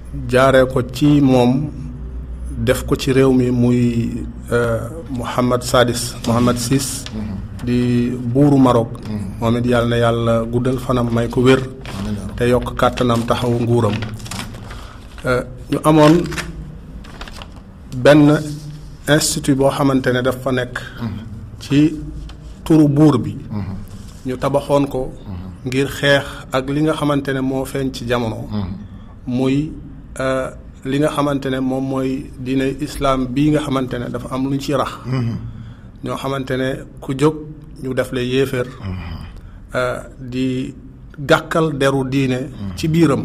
jaaree ko ci moom def ko ci réew mi muy Mouhamad Sadis Mouhamad Sis di buuru Maroc moom it yàlla na yàlla guddal fanam may ko wér te yokk kàttanam taxaw nguuram ñu amoon benn institut boo xamante ne daf fa nekk ci turu buur bi ñu tabaxoon ko ngir xeex ak li nga xamante ne moo feeñ ci jamono muy li nga xamante ne moom mooy diine islaam bii nga xamante ne dafa am lu ñu ci rax ñoo xamante ne ku jóg ñu def la yéeféer di gàkkal deru diine ci biiram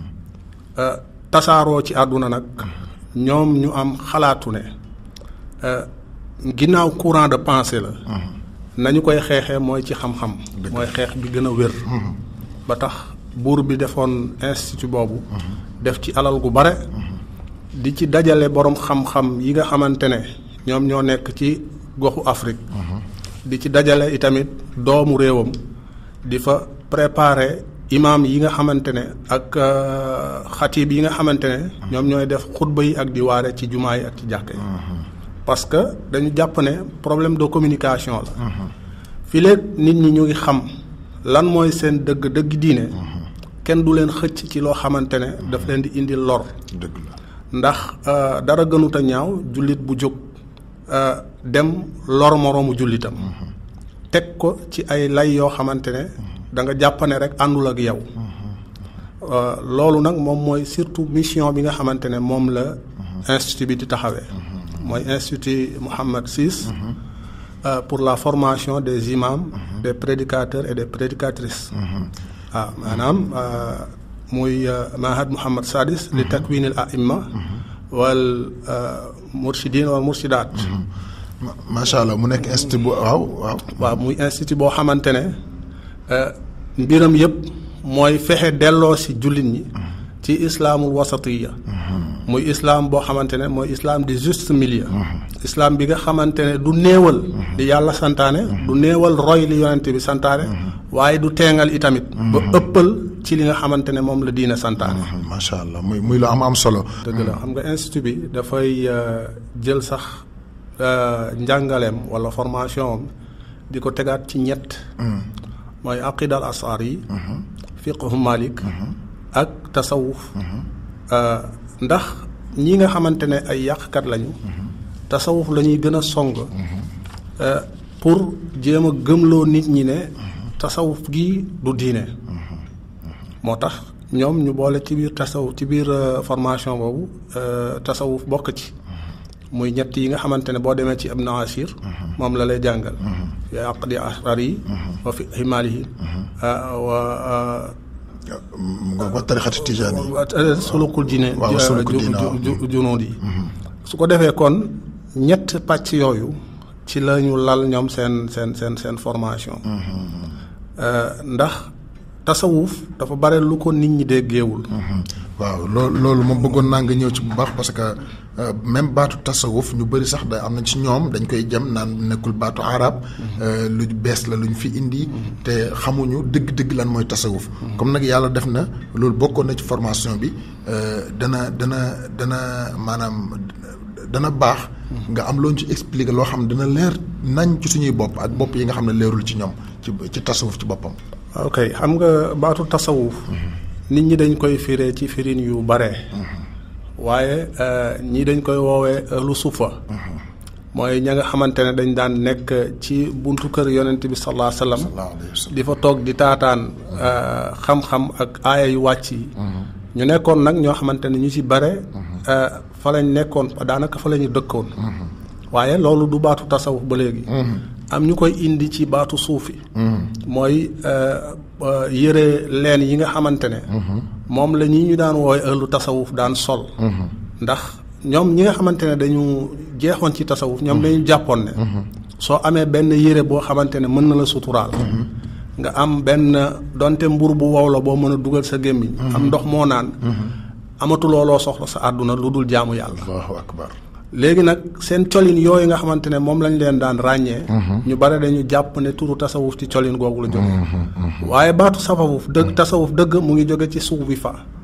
tasaaroo ci àdduna nag ñoom ñu am xalaatu ne ginnaaw courant de pensée la nañu koy xeexee mooy ci xam-xam mooy xeex bi gën a wér ba tax buur bi defoon institut boobu def ci alal gu bare di ci dajale boroom xam-xam yi nga xamante ne ñoom ñoo nekk ci goxu Afrique di ci dajale itamit doomu réewam di fa préparer imaam yi nga xamante ne ak xatiib yi nga xamante ne ñoom ñooy def xutba yi ak di waare ci jumaa yi ak ci jàkka yi parce que dañu jàpp ne problème de communication la fii léegi nit ñi ñu ngi xam lan mooy seen dëgg dëgg diine kenn du leen xëcc ci loo xamante ne daf leen di indi lor dëgg la ndax dara gënut a ñaaw jullit bu jóg dem lor moroomu jullitam teg ko ci ay lay yoo xamante ne da nga jàpp ne rek àndul ak yow loolu nag moom mooy surtout mission bi nga xamante ne moom la institut bi di taxawee mooy institut Mohammed VI pour la formation des imams des prédicateurs et des prédicatrices waaw maanaam muy mahad Mohammed Sadis li takwinil aimma wal murshidin wal murshidaat macha allah mu nekk institut bu waaw waaw. waaw muy institut boo xamante ne mbiram yëpp mooy fexe delloo si jullit ñi ci islaamul wasatiya muy islaam boo xamante ne mooy islaam di juste milieu. islaam bi nga xamante ne du néewal. di yàlla santaane. du néewal roy li yonent bi santaane. waaye du teengal itamit. ba ëppal ci li nga xamante ne moom la diine santaane. macha allah muy muy lu am am solo. dëgg la xam nga institut bi dafay jël sax njàngaleem wala formation am di ko tegaat ci ñett. mooy aqidal asaar yi. fiqhu malik ak tasawuf ndax ñi nga xamante ne ay yàqkat lañu. tasawuf la ñuy gën a song. pour jéem a gëmloo nit ñi ne. tasawuf gi du diine. moo tax ñoom ñu boole ci biir tasawuf ci biir formation boobu tasawuf bokk ci. muy ñett yi nga xamante ne boo demee ci Ibn Ashir moom la lay jàngal. fi aqdi asrar yi. wa fi himaalihi wa. wa tarixati tijaani sulukul jine waaw sulukul jine junood yi su ko defee kon ñett pàcc yooyu ci la ñu lal ñoom seen seen seen seen formation ndax tasawuf dafa bare lu ko nit ñi déggeewul waaw loolu loolu moom bëggoon naa nga ñëw ci bu baax parce que même baatu tasawuf ñu bëri sax da am na ci ñoom dañ koy jëm naan nekkul baatu arab lu bees la lu ñu fi indi te xamuñu dëgg-dëgg lan mooy tasawuf comme nag yàlla def na loolu bokkoon na ci formation bi dana dana dana maanaam dana baax nga am loo ñu ci expliquer loo xam ne dana leer nañ ci suñuy bopp ak bopp yi nga xam ne leerul ci ñoom ci ci tasawuf ci boppam ok xam nga baatu tasawuf nit ñi dañ koy firee ci firin yu bare waaye ñii dañ koy woowee lu sufa mooy ña nga xamante ne dañ daan nekk ci buntu kër yonent bi sallallahu alayhi wasallam di fa toog di taataan xam-xam ak aaya yu wàcc yi ñu nekkoon nag ñoo xamante ne ñu ci bare fa lañ nekkoon daanaka fa la ñu dëkkoon waaye loolu du baatu tasawuf ba léegi am ñu koy indi ci baatu suufi mooy yëre leen yi nga xamante ne moom la ñi ñu daan woowe ëllu tasawuf daan sol ndax ñoom ñi nga xamante ne dañu jeexoon ci tasawuf ñoom dañu jàppoon ne soo amee benn yére boo xamante ne mën na la suturaal nga am benn donte mbur bu wow la boo mën a dugal sa gémmiñ am ndox moo naan amatuloo loo soxla sa àdduna lu dul jaamu yàlla allahu akbar léegi nag seen colin yooyu nga xamante ne moom lañ leen daan ràññee ñu bare dañu jàpp ne turu tasawuf ci colin googu la jóge waaye baatu tasawuf dëgg tasawuf dëgg mu ngi jóge ci suuf bi fa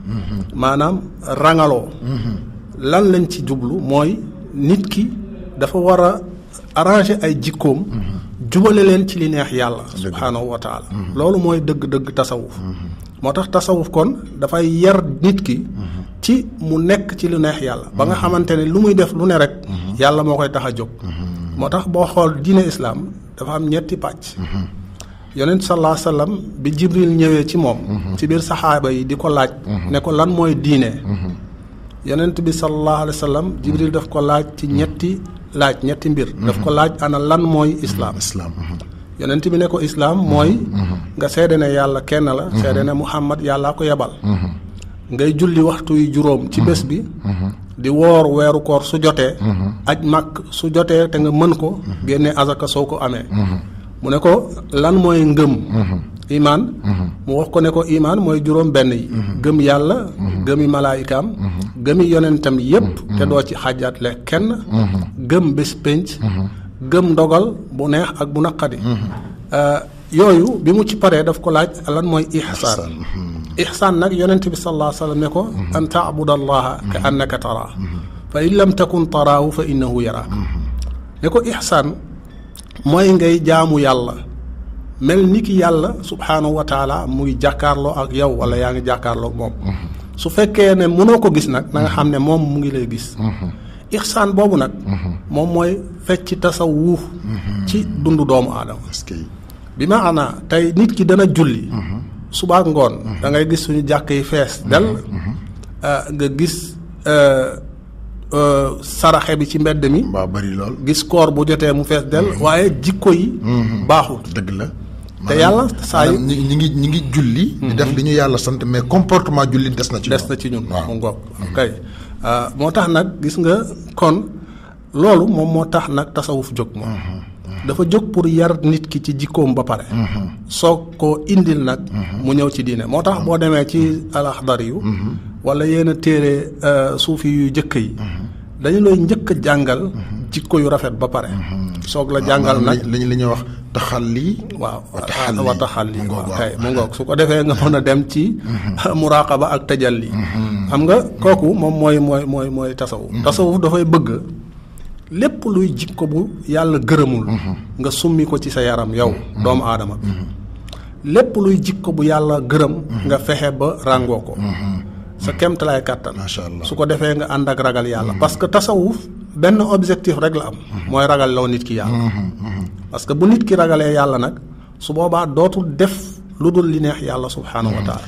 maanaam rangaloo lan lañ ci jublu mooy nit ki dafa war a arranger ay jikkoom jubale leen ci li neex yàlla subhaanahu wa taala loolu mooy dëgg-dëgg tasawuf moo tax tasawuf kon dafay yar nit ki ci mu nekk ci lu neex yàlla ba nga xamante ne lu muy def lu ne rek yàlla moo koy tax a jóg moo tax boo xool diine islaam dafa am ñetti pàcc yonent sallallahu alayhi wasallam bi jibril ñëwee ci moom ci biir saxaaba yi di ko laaj ne ko lan mooy diine yonent bi sallallahu alayhi wasallam jibril daf ko laaj ci ñetti laaj ñetti mbir daf ko laaj ana lan mooy islaam islam yonent bi ne ko islaam mooy nga seede ne yàlla kenn la seede ne muhammad yàllaa ko yebal ngay julli waxtu yu juróom ci bés bi di woor weeru koor su jotee aj màkk su jotee te nga mën ko génne azaka soo ko amee mu ne ko lan mooy ngëm imaan mu wax ko ne ko imaan mooy juróom benn yi gëm yàlla gëmi malaayikaam gëmi yonentam yépp te doo ci xàjjaatle kenn gëm bés pénc gëm ndogal bu neex ak bu naqadi yooyu bi mu ci paree daf ko laaj lan mooy ihsaan ihsaan nag yonent bi sallallahu alayhi wa sallam ne ko an taabud allaha ka annaka taraa fa in lam takun taraahu fa innahu yaraak ne ko ihsaan mooy ngay jaamu yàlla mel ni ki yàlla subhaanahu wa taala muy jàkkaarloo ak yow wala yaa ngi jàkkaarloo ak moom su fekkee ne mënoo ko gis nag na nga xam ne moom mu ngi lay gis ihsaan boobu nag moom mooy fecc tasawuf ci dundu doomu aadama bi ma ana tey nit ki dana julli suba ak ngoon da ngay gis suñu jàkk yi fees del nga gis saraxe bi ci mbedd mi waaw bari lool gis koor bu jotee mu fees del waaye jikko yi baaxul dëgg la te yàlla saa yu ñi ñi ngi ñi ngi julli di def li ñu yàlla sant mais comportement julli des na ci des na ci ñun mu ngoog kay moo tax nag gis nga kon loolu moom moo tax nag tasawuf jóg moom dafa jóg pour yar nit ki ci jikkoom ba pare soog koo indil nag mu ñëw ci diine moo tax boo demee ci alaxdar yu wala yenn téere suufi yu jëkk yi dañu lay njëkk a jàngal jikko yu rafet ba pare soog la jàngal nag li li ñuy wax taxalli waaw wa taxalli waaw kay mu ngoog su ko defee nga mën a dem ci muraqaba ak tajalli xam nga kooku moom mooy mooy mooy mooy tasawuf tasawuf dafay bëgg lépp luy jikko bu yàlla gërëmul nga summi ko ci sa yaram yow doomu aadama bi lépp luy jikko bu yàlla gërëm nga fexe ba ràngoo ko sa kemtalaay kàttan macha allah su ko defee nga ànd ak ragal yàlla parce que tasawuf benn objectif rek la am mooy ragal loo nit ki yàlla parce que bu nit ki ragalee yàlla nag su boobaa dootul def lu dul li neex yàlla subhaanahu wa taala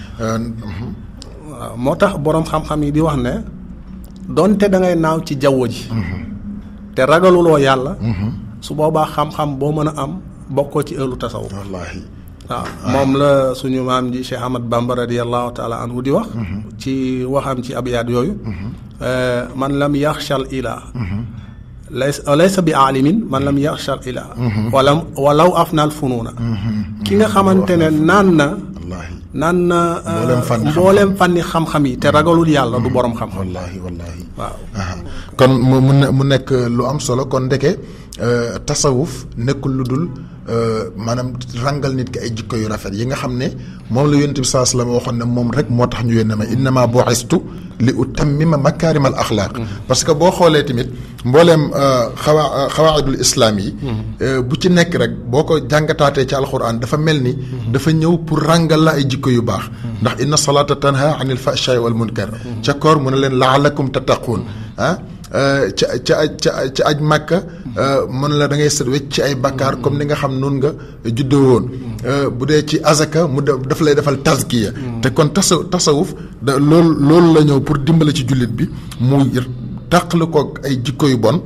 waaw moo tax boroom xam-xam yi di wax ne donte da ngay naaw ci jaww ji te ragaluloo yàlla su boobaa xam-xam boo mën a am bokkoo ci ëllu tasawuf wallaahi waaw moom la suñu maam ji Cheikh Ahmad Bamba radiallahu taala anhu di wax ci waxam ci abyaat yooyu man lam yaxshal ilaa lays laysa bi aalimin man lam yaxshal ilaa wala walaw afnaal funuuna ki nga xamante ne naan na wallaahi naan na Mbooleem fànni xam-xam. mbooleem fànni xam-xam yi te ragalul yàlla du borom xam-xam wallaahi wallaahi waaw kon mu mu ne mu nekk lu am solo kon ndeke euh, tasawuf nekkul lu dul euh, maanaam rangal nit ki ay jikko yu rafet yi nga xam ne moom la yonent bi saa sallam waxoon ne moom rek moo tax ñu yónne ma innama bu'istu li utammima makaarimal axlaaq parce que boo xoolee tamit mbooleem euh, xawa xawaidul islaam yi euh, bu ci nekk rek boo ko jàngataatee ci alquran dafa mel ni dafa ñëw pour rangal la ay jikko yu baax ndax inna salata tanha anil fahshaai wal munkar ca koor mu ne leen laalakum tattaquun ah ca ca ca ca aj màkka mën la da ngay set wecc ci ay bakkaar comme ni nga xam noonu nga juddoo woon bu dee ci azaka mu def daf lay defal tazkiya te kon tasa tasawuf da loolu loolu la ñëw pour dimbale ci jullit bi mu tàqali ko ay jikko yu bon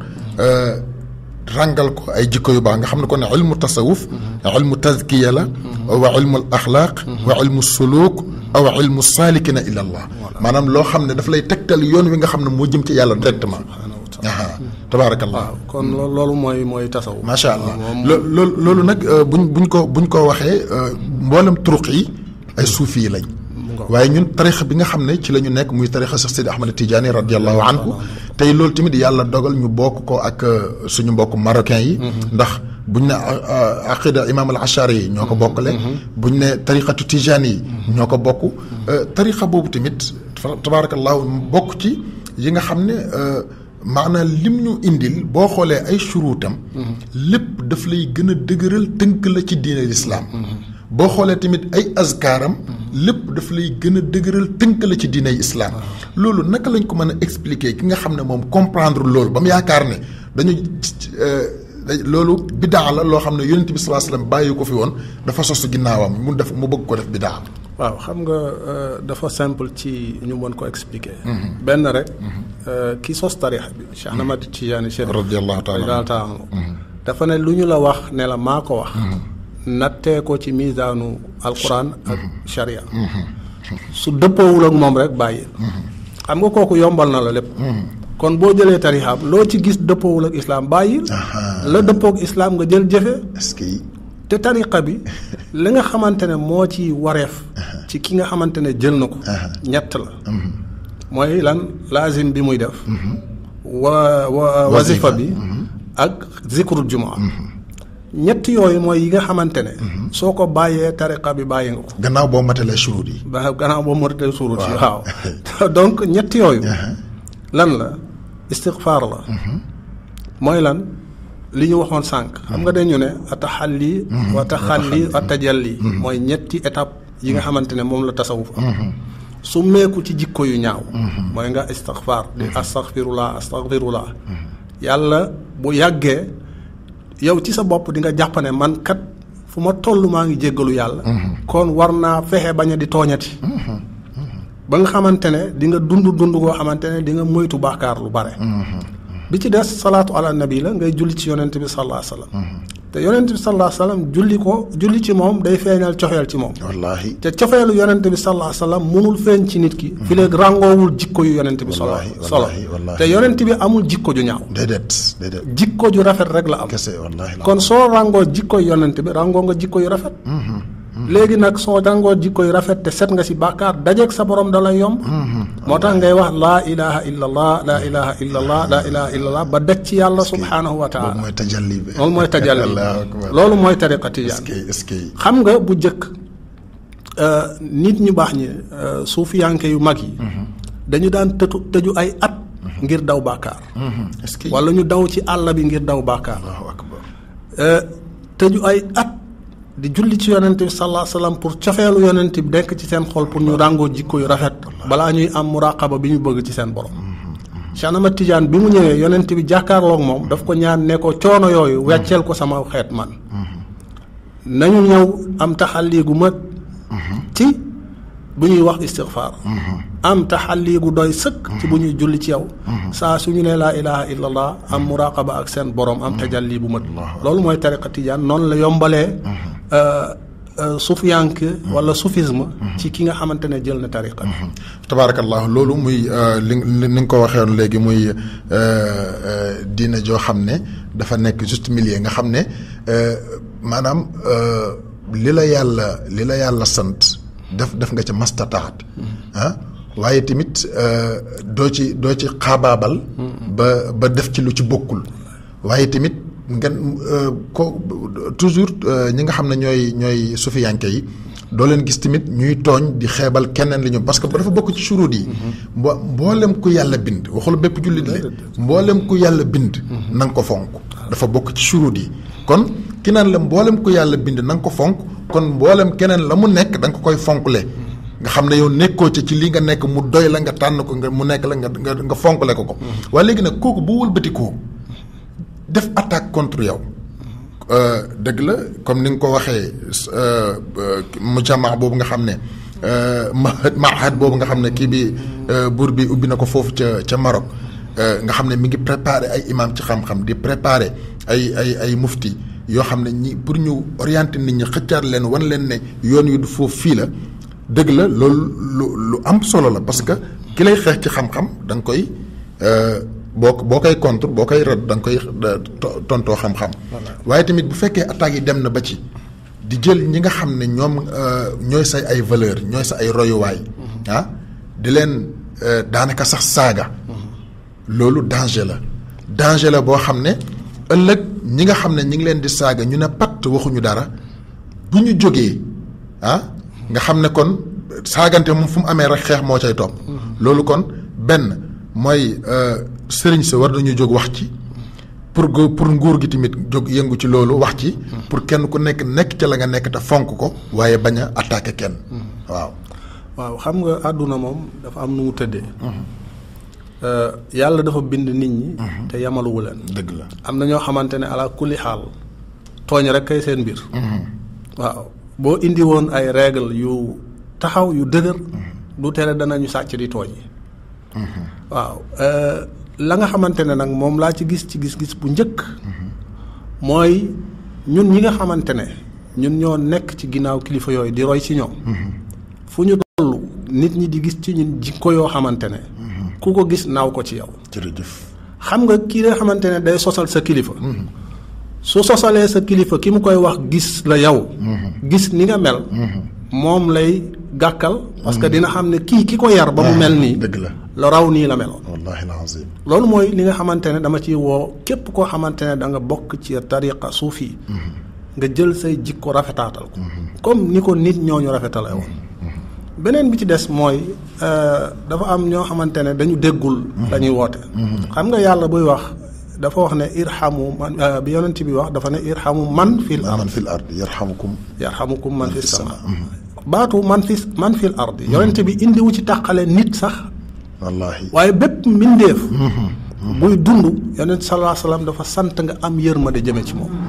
rangal ko ay jikko yu baax nga xam ne kon ilmu tasawuf ilmu tazkiya la wa ilmu al axlaaq wa ilmu suluk aw ilmu saalikina ila allah maanaam loo xam ne daf lay tegtal yoon wi nga xam ne moo jëm ci yàlla directement aha tabaarakallah waaw kon loolu loolu mooy mooy tasawuf macha allah loo loolu loolu nag buñ buñ ko buñ ko waxee mboolem turuq yi ay suufi yi lañ waaye ñun tarixa bi nga xam ne ci la ñu nekk muy tarixa Cheikh Sidi Ahmad Tidiane radiallahu anhu tey loolu tamit yàlla dogal ñu bokk ko ak suñu mbokk marocain yi ndax buñ ne aqida imam al achari yi ñoo ko bokkale buñ ne tarixatu tijani yi ñoo ko bokk tarixa boobu tamit tabaarakallaahu bokk ci yi nga xam ne maanaam lim ñu indil boo xoolee ay churuutam lépp daf lay gën a dëgëral tënk la ci diine lislaam boo xoolee tamit ay azkaaram lépp daf lay gën a dëgëral tënk la ci diiney islaam loolu naka lañ ko mën a expliquer ki nga xam ne moom comprendre loolu ba mu yaakaar ne dañu loolu bidaa la loo xam ne yonent bi sallallahu alayhi wasallam bàyyi ko fi woon dafa sosu ginnaawam mu def mu bëgg ko def bidaa waaw xam nga dafa simple ci ñu mën ko expliquer. benn rek. ki sos tarixa bi. Cheikh Ahmad Tijaani Chérif. radiyallahu taala taala dafa ne lu ñu la wax ne la maa ko wax. nattee ko ci misaanu alquran ak sharia. su dëppoowul ak moom rek bàyyi. xam nga kooku yombal na la lépp. kon boo jëlee tarixaam loo ci gis dëppoowul ak islam bàyyil. la dëppook islam nga jël jëfe est-ce que te tariqa bi li nga xamante ne moo ci wareef ci ki nga xamante ne jël na ko ñett la mooy lan laazim bi muy def wa wa wazifa bi ak zikrul jumaa ñett yooyu mooy yi nga xamante ne soo ko bàyyee tariqa bi bàyyi nga ko gannaaw boo matalee surut yi ba gannaaw boo matalee surut yi waaw donc ñett yooyu lan la istighfar la mooy lan li ñu waxoon sànq. xam nga dañu ne ataxalli. wa taxalli wa tajalli. mooy ñetti étape yi nga xamante ne moom la tasawuf am. su meeku ci jikko yu ñaaw. mooy nga istaxfar di astaxfirullah astaxfirullah. yàlla bu yàggee yow ci sa bopp di nga jàpp ne man kat fu ma toll maa ngi jéggalu yàlla. kon war naa fexe bañ a di tooñati. ba nga xamante ne di nga dund dund goo xamante ne di nga moytu baakaar lu bare. bi ci des salaatu ala nabi la ngay julli ci yonent bi sallallahu alayhi wasallam te yonent bi sallallahu alayhi wasallam julli ko julli ci moom day feeñal cofeel ci moom wallaahi te cofeelu yonent bi sallallahu alayhi wasallam munul feeñ ci nit ki fi léegi ràngoowul jikko yu yonent bi solo solo te yonent bi amul jikko ju ñaaw déedéet déedéet jikko ju rafet rek la am kese wallaahi la kon soo ràngoo jikko yu yonent bi ràngoo nga jikko yu rafet léegi nag soo ràngoo jikko yu rafet te set nga si bàkkaar dajeeg sa borom da lay yomb moo tax ngay wax laa ilaha illa allah laa ilaha illa allah laa ilaha illa allah ba daj ci yàlla subhaanahu wa taala mooy tajalli bi loolu mooy tajalli Allahu akbar loolu mooy tariqa tijaan est-ce que xam nga bu njëkk nit ñu baax ñi suufiyanke yu mag yi dañu daan tëtu tëju ay at ngir daw bàkkaar est-ce que wala ñu daw ci àll bi ngir daw bàkkaar Allahu akbar tëju ay at di julli ci yonent bi sallallahu alayhi wasallam pour cofeelu yonent bi nekk ci seen xol pour ñu ràngoo jikko yu rafet balaa ñuy am muraqaba bi ñu bëgg ci seen borom Cheikh Ahmad Tidiane bi mu ñëwee yonent bi jàkkaarloog moom daf ko ñaan ne ko coono yooyu wecceel ko sama xeet man nañu ñëw am taxalli gu mat ci bu ñuy wax istighfar am taxalli gu doy sëkk ci bu ñuy julli ci yow saa suñu ne laa ilaha illallah am muraqaba ak seen borom am tajalli bu mat loolu mooy tariqa tijaan noonu la yombalee sufiyank wala soufisme ci ki nga xamante ne jël na tariqa bi tabaarakallah loolu muy li ni nga ko waxee woon léegi muy diina joo xam ne dafa nekk juste milieu nga xam ne maanaam li la yàlla li la yàlla sant def def nga ca mastataat ah waaye tamit doo ci doo ci xaabaabal ba ba def ci lu ci bokkul waaye tamit ngeen ko toujours ñi nga xam ne ñooy ñooy sufiyanke yi doo leen gis tamit ñuy tooñ di xeebal keneen li ñu parce que dafa bokk ci surut yi mbo mboolem ku yàlla bind waxul bépp jullit le mboolem ku yàlla bind na nga ko fonk dafa bokk ci surut yi kon ki naan la mboolem ku yàlla bind na nga ko fonk kon mboolem keneen la mu nekk da nga ko koy fonkle nga xam ne yow nekkoo ci ci li nga nekk mu doy la nga tànn ko nga mu nekk la nga nga nga fonkle ko ko waaye léegi nag kooku bu wëlbatikoo def attaque contre yow dëgg la comme ni nga ko waxee mujamaa boobu nga xam ne mahad mahad boobu nga xam ne kii bi buur bi ubbi na ko foofu ca ca Maroc nga xam ne mi ngi préparé ay imam ci xam-xam di préparé ay ay ay mufti yoo xam ne ñi pour ñu orienter nit ñi xëccaat leen wan leen ne yoon yu du foofu fii la dëgg la loolu lu lu am solo la parce que ki lay xeex ci xam-xam da nga koy boo boo koy contre boo koy rëdd da nga koy tontoo xam-xam. waaye tamit bu fekkee attaques yi dem na ba ci di jël ñi nga xam ne ñoom ñooy say ay valeur ñooy sa ay royuwaay. ah di leen daanaka sax saaga. loolu danger la danger la boo xam ne ëllëg ñi nga xam ne ñi ngi leen di saaga ñu ne patt waxuñu dara bu ñu jógee ah nga xam ne kon saagante moom fu mu amee rek xeex moo cay topp. loolu kon benn mooy sëriñ sa war nañu jóg wax ci pour go pour nguur gi tamit jóg yëngu ci loolu wax ci pour kenn ku nekk nekk ca la nga nekk te fonk ko waaye bañ a attaqué kenn waaw waaw xam nga àdduna moom dafa am nu mu tëddee yàlla dafa bind nit ñi te yamaluwu leen dëgg la am na ñoo xamante ne ala kulli xaal tooñ rek kay seen mbir waaw boo indi woon ay règle yu taxaw yu dëgër du tere danañu sàcc di tooñ waaw la nga xamante ne nag moom laa ci gis ci gis-gis bu njëkk mooy ñun ñi nga xamante ne ñun ñoo nekk ci ginnaaw kilifa yooyu di roy ci ñoom fu ñu toll nit ñi di gis ci ñun jikko yoo xamante ne ku ko gis naaw ko ci yow jërëjëf xam nga kii nga xamante ne day sosal sa kilifa su sosalee sa kilifa ki mu koy wax gis la yow gis ni nga mel moom lay gàkkal parce que dina xam ne kii ki ko yar ba mu mel nii dëgg la lu raw nii la meloon wallahi alazim loolu mooy li nga xamante ne dama ciy woo képp koo xamante ne da nga bokk ci tariqa suufi nga jël say jikko rafetaatal ko comme ni ko nit ñooñu rafetale woon beneen bi ci des mooy dafa am ñoo xamante ne dañu déggul dañuy woote xam nga yàlla buy wax dafa wax ne irhamu man bi yonent bi wax dafa ne irhamu man fil ard man fil ard yarhamukum yarhamukum man fis sama baatu man fi man fil ard yonent bi indiwu ci tàqale nit sax wallahi waaye bépp mbindeef buy dund yonent sallallahu alayhi wasallam dafa sant nga am yërmande jëme ci moom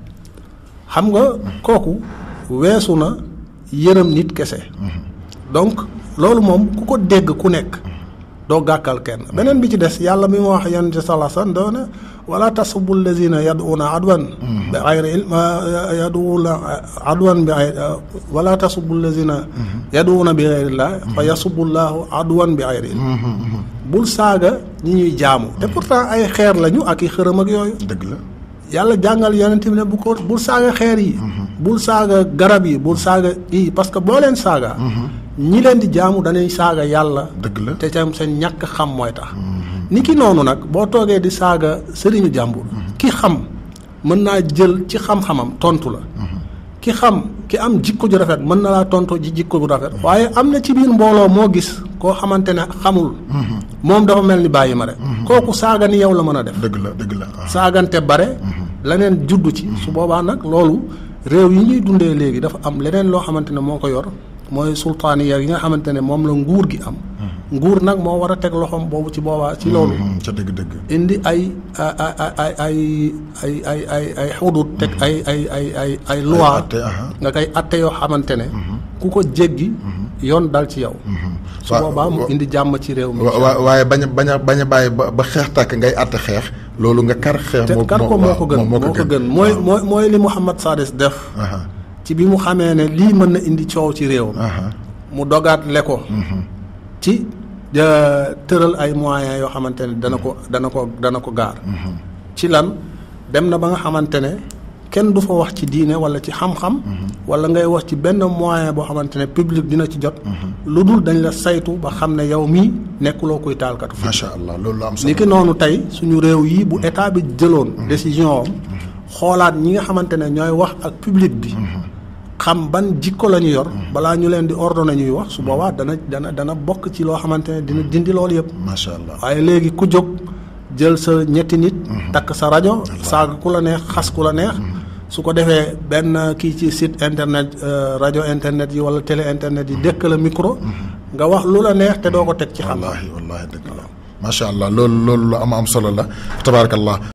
xam nga kooku weesu na yërëm nit kese donc loolu moom ku ko dégg ku nekk doo gàkkal kenn beneen bi ci des yàlla mi mu wax yonent sallallahu alayhi wasallam doo ne wala tasubbu allazina yad'una adwan bi ghayri ilm yad'una adwan bi wala tasubbu allazina yad'una bi ghayri llah fa yasubbu llahu adwan bi ghayri ilm bul saaga ñi ñuy jaamu te pourtant ay xeer lañu ak i xërëm ak yooyu dëgg la yàlla jàngal yonent bi ne bu ko bul saaga xeer yi bul saaga garab yi bul saaga yi parce que boo leen saaga ñi leen di jaamu dañuy saaga yàlla dëgg la te tam seen ñàkk xam mooy tax ni ki noonu nag boo toogee di saaga sëriñu jàmbur ki xam mën naa jël ci xam-xamam tontu la ki xam ki am jikko ju rafet mën na laa tontu ji jikko ju rafet waaye am na ci biir mbooloo moo gis koo xamante ne xamul moom dafa mel ni bàyyi ma rek kooku saaga ni yow la mën a def dëgg la dëgg la saagante bare leneen juddu ci su boobaa nag loolu réew yi ñuy dundee léegi dafa am leneen loo xamante ne moo ko yor mooy sultaaniya yi nga xamante ne moom la nguur gi am nguur nag moo war a teg loxoom boobu ci boobaa ci loolu ca dëgg dëgg indi ay ay ay ay ay ay ay ay xudut teg ay ay ay ay ay loi nga koy atte yoo xamante ne ku ko jéggi yoon dal ci yow su boobaa mu indi jàmm ci réew mi waaye bañ a bañ a bañ a bàyyi ba ba xeex tàkk ngay atte xeex loolu nga kar xeex te kar ko moo ko gën moo ko gën mooy mooy mooy li Mouhamad Sadis def ci bi mu xamee ne lii mën na indi coow ci réew mu dogaat le ko ci tëral ay moyens yoo xamante ne dana ko dana ko dana ko gaar ci lan dem na ba nga xamante ne kenn du fa wax ci diine wala ci xam-xam wala ngay wax ci benn moyen boo xamante ne public dina ci jot lu dul dañ la saytu ba xam ne yow mii nekkuloo kuy taalkatu fi macha allah loolu am solo ni ki noonu tey suñu réew yi bu état bi jëloon décision am xoolaat ñi nga xamante ne ñooy wax ak public bi xam ban jikko la ñu yor balaa ñu leen di ordonné ñuy wax su boobaa dana dana dana bokk ci loo xamante ne dina dindi loolu yëpp macha allah waaye léegi ku jóg jël sa ñetti nit takk sa rajo saaga ku la neex xas ku la neex su ko defee benn kii ci site internet rajo internet yi wala télé internet yi dëkk la micro nga wax lu la neex te doo ko teg ci xam wallaahi wallaahi dëgg la macha allah loolu loolu lu am am solo la tabaarakallah